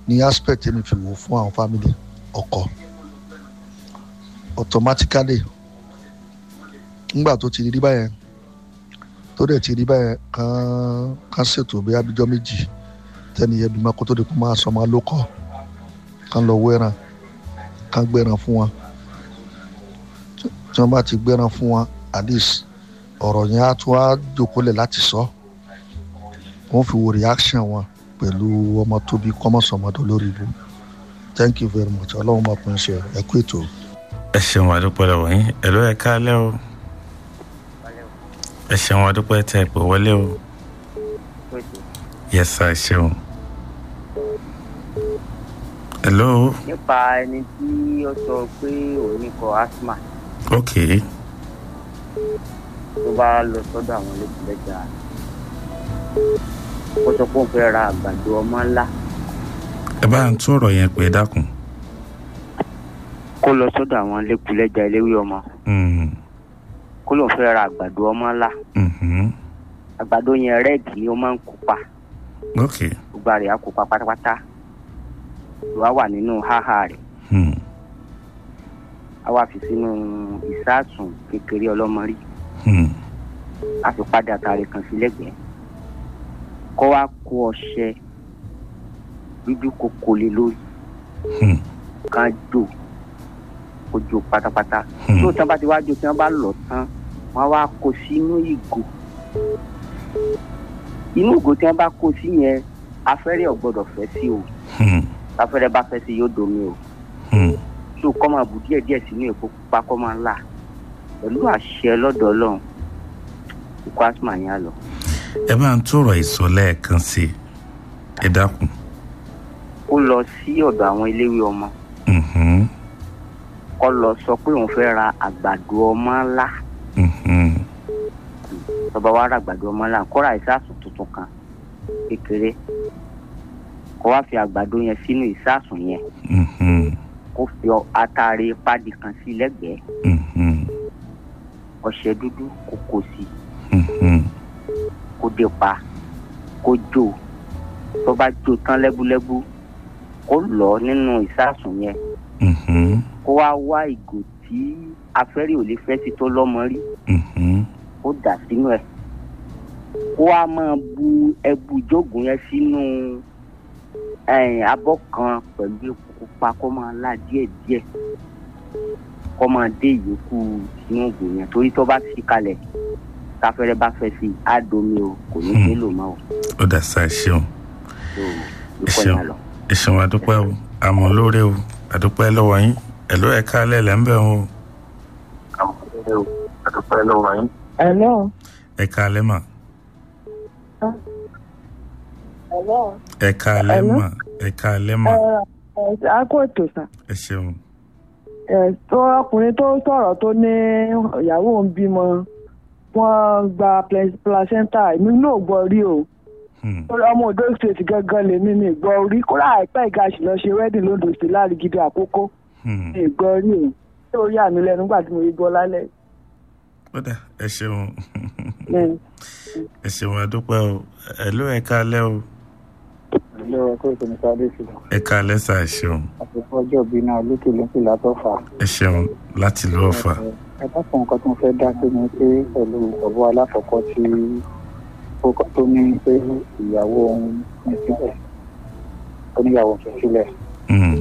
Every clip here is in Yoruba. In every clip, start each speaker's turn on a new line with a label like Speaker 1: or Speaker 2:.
Speaker 1: ní aspect mi fi wò fún àwọn family ọkọ automatically nígbà tó ti rí báyẹn tó dẹ̀ ti rí báyẹn kàn kàn ṣètò bí abijọ́ méjì tẹ́ni yẹn bímọ kó tó di kó máa sọ máa ló kọ́ kàn lọ wẹ́ràn kàn gbẹ́ràn fún wọn tí wọ́n bá ti gbẹ́ràn fún wọn at least ọ̀rọ̀ yẹn á tún á jòkólẹ̀ láti sọ wọ́n fi wo reaction wọn pẹ̀lú ọmọ tóbi kọ́mọ̀sọ̀mọdé lórí ibu thank you very much ọlọ́run máa pín in ṣe ẹ kú ètò.
Speaker 2: ẹ ṣeun àdúpẹ́ lọ́wọ́ yín ẹ ló ẹ káalẹ́ o ẹ ṣeun àdúpẹ́ tẹ ẹ pè wọlé o yes sir ẹ ṣeun. hello
Speaker 3: nípa ẹni tí ó sọ pé òun ní kọ asthma
Speaker 2: ok
Speaker 3: tó bá lọ sọ́dọ̀ àwọn lẹ́gbẹ̀lẹ́jà ó sọ pé òun fẹ́ ra àgbàdo ọmọ ńlá
Speaker 2: ẹ bá ń tún ọ̀rọ̀ yẹn pé dákun.
Speaker 3: kó lọ sọ́dọ̀ àwọn lẹ́gbẹ̀lẹ́jà eléwé ọmọ
Speaker 2: Mm,
Speaker 3: kó lóun fẹ́ ra àgbàdo ọmọ ńlá
Speaker 2: mhm.
Speaker 3: àgbàdo yẹn rẹ́ẹ̀dì ni ó máa ń kópa
Speaker 2: ok
Speaker 3: gbogbo àrè á kópa pátápátá ló wá wà nínú háhà rẹ̀
Speaker 2: Hmm,
Speaker 3: á wá fi sínú ìsáàsùn kékeré ọlọ́mọrí
Speaker 2: hmm,
Speaker 3: á fi padà tààrí kan sí lẹ́gbẹ̀ẹ́ kó wá kó ọṣẹ dúdú kókó lé lórí
Speaker 2: hmm,
Speaker 3: kan jò kó jò pátápátá
Speaker 2: hmm.
Speaker 3: tó tán bá ti wá jò tí wọ́n bá lọ tán wọ́n wá kó sínú ìgò inú ìgò tí wọ́n bá kó sí yẹn afẹ́rẹ́ ò gbọ́dọ̀ fẹ́ sí o
Speaker 2: Hmm,
Speaker 3: afẹ́rẹ́ bá fẹ́ sí yóò domi o
Speaker 2: hmm.
Speaker 3: tó kọ́ máa bù díẹ̀ díẹ̀ sínú èpo pupa kọ́ máa là pẹ̀lú àṣẹ lọ́dọ̀ ọlọ́run ikú asma yẹn á lọ.
Speaker 2: ẹ bá ń tún ọ̀rọ̀ ìsọ lẹ́ẹ̀kan sí i ẹ dákun.
Speaker 3: ó lọ sí ọ̀dọ̀ àwọn eléwé ọmọ
Speaker 2: Mhm,
Speaker 3: kó lọ sọ pé òun fẹ́ ra àgbàdo ọmọ ńlá
Speaker 2: mhm.
Speaker 3: tọba wa ra àgbàdo ọmọ ńlá kó ra ìsásùn tuntun kan kékeré kó wá fi àgbàdo yẹn sínú ìsásùn yẹn
Speaker 2: Mhm,
Speaker 3: kó fi ọ- atare pádi kan sí lẹ́gbẹ̀ẹ́
Speaker 2: mhm,
Speaker 3: ọṣẹ dúdú kó kó sí
Speaker 2: mhm.
Speaker 3: kó dé pa kó jó tó bá jó tán lẹ́búlẹ́bú kó lọ nínú ìsásùn yẹn
Speaker 2: Mhm,
Speaker 3: kó wá wá ìgò tí afẹ́rẹ́ ò lè fẹ́ sí tó lọ́mọ rí
Speaker 2: mhm.
Speaker 3: kó dà sínú ẹ̀ kó wá máa bu ẹbu ìjógun yẹn sínú ẹ̀yìn abọ́ kan pẹ̀lú epo pupa kó máa la díẹ̀díẹ̀ kó máa dé ìyókù sínú ògùn yẹn torí tó bá fi kalẹ̀ káfẹ́rẹ́ bá fẹ́ sí i á domi o kò ní
Speaker 2: Hmm.
Speaker 3: nílò mọ́ o
Speaker 2: ó dà sá ẹ ṣeun
Speaker 3: tó
Speaker 2: ẹ
Speaker 3: ikọ̀
Speaker 2: ṣeun
Speaker 3: yẹn lọ.
Speaker 2: ẹ ṣeun àdúpẹ́ o àmọ́ lóore o àdúpẹ́ lọ́wọ́ yín ẹ ló ẹ káalẹ́ lẹ́ ń bẹ̀ o
Speaker 4: Hello.
Speaker 2: ẹ káalẹ́ mà
Speaker 4: Hello.
Speaker 2: ẹ káalẹ́
Speaker 4: Hello?
Speaker 2: mà ẹ káalẹ́ mà
Speaker 4: Ẹ ẹ a kò ètò sàn.
Speaker 2: ẹ ṣeun
Speaker 4: Ẹ tó ọkùnrin tó sọ̀rọ̀ tó ní ìyàwó ń bímọ wọ́n gba pla- placenta èmi náà gbọ́ rí o.
Speaker 2: Hmm,
Speaker 4: Torí ọmọ Ondo state gangan lèmi mi gbọ́ rí kódà àìpẹ́ ìgàṣì lọ ṣe wedding lóńdó sí láàrigidi àkókò
Speaker 2: hmm.
Speaker 4: mi gbọ́ rí o. Ṣé o yà mí lẹ́nu nígbà tí mo rí gbọ́ lálẹ́?
Speaker 2: ó dà ẹ ṣeun
Speaker 4: Mm.
Speaker 2: ẹ ṣeun àdúpẹ́ o ẹ ló ẹ káalẹ́ o
Speaker 5: ilé ọkọ ìpinnu sáré sílẹ̀
Speaker 2: ẹ káalẹ́ sá ẹ ṣeun
Speaker 5: àsìkò ọjọ́ bíi náà lókè lókè látọ̀fà.
Speaker 2: ẹ ṣeun láti lọ́ọ́ fà
Speaker 5: ẹ bá fún nǹkan tó ń fẹ́ dá sí ni pé pẹ̀lú ọ̀bọ̀ alákọ̀ọ́kọ́ tí ó kọ́ tó ní pé ìyàwó òun ní sílẹ̀ ó níyàwó fi sílẹ̀
Speaker 2: Hmm,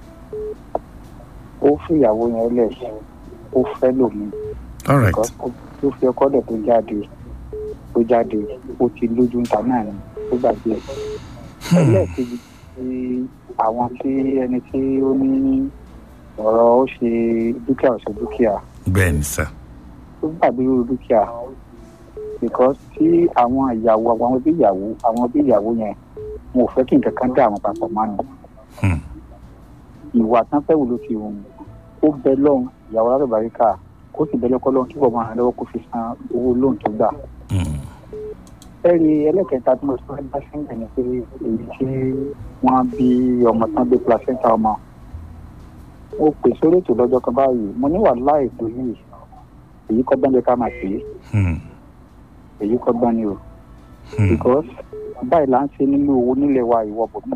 Speaker 5: ó fi ìyàwó yẹn lẹ̀ ó fẹ́ lòmìn
Speaker 2: all right
Speaker 5: tó fi ọkọ dẹ̀ tó jáde tó jáde ó ti lójú ńta náà ni ó gbàgbé ẹ̀. ẹlẹ́ẹ̀kejì tí àwọn tí ẹni tí ó ní ọ̀rọ̀ ó ṣe dúkìá ó ṣe dúkìá
Speaker 2: bẹ́ẹ̀ ni sá
Speaker 5: ó gbàgbé irú dúkìá because tí àwọn ìyàwó àwọn bí ìyàwó àwọn bí ìyàwó yẹn wọn ò fẹ́ kí nǹkan kan dá àwọn papọ̀ máa nù
Speaker 2: Hmm,
Speaker 5: ìwà tán fẹ́ wò ló fi hùn ó bẹ lọ́hùn ìyàwó alábàríkà kó sì bẹ lọ́kọ́ lọ́hùn túbọ̀ máa lọ́wọ́ kó fi san owó lóhùn tó gbà.
Speaker 2: hmm,
Speaker 5: ẹ̀rí ẹlẹ́kẹta tí mo sọ ẹ́ bá ṣe ń bẹ̀ ni pé èyí tí wọ́n bí ọmọ tán gbé placenta ọmọ mo pè sórí ètò lọ́jọ́ kan báyìí mo ní wàhálà ètò yìí èyí kọ́ gbọ́n jẹ́ ká máa pè é
Speaker 2: hmm,
Speaker 5: èyí kọ́ gbọ́n ni o
Speaker 2: hmm.
Speaker 5: because báyìí là ń ṣe nínú owó nílẹ̀ wa ìwọ bò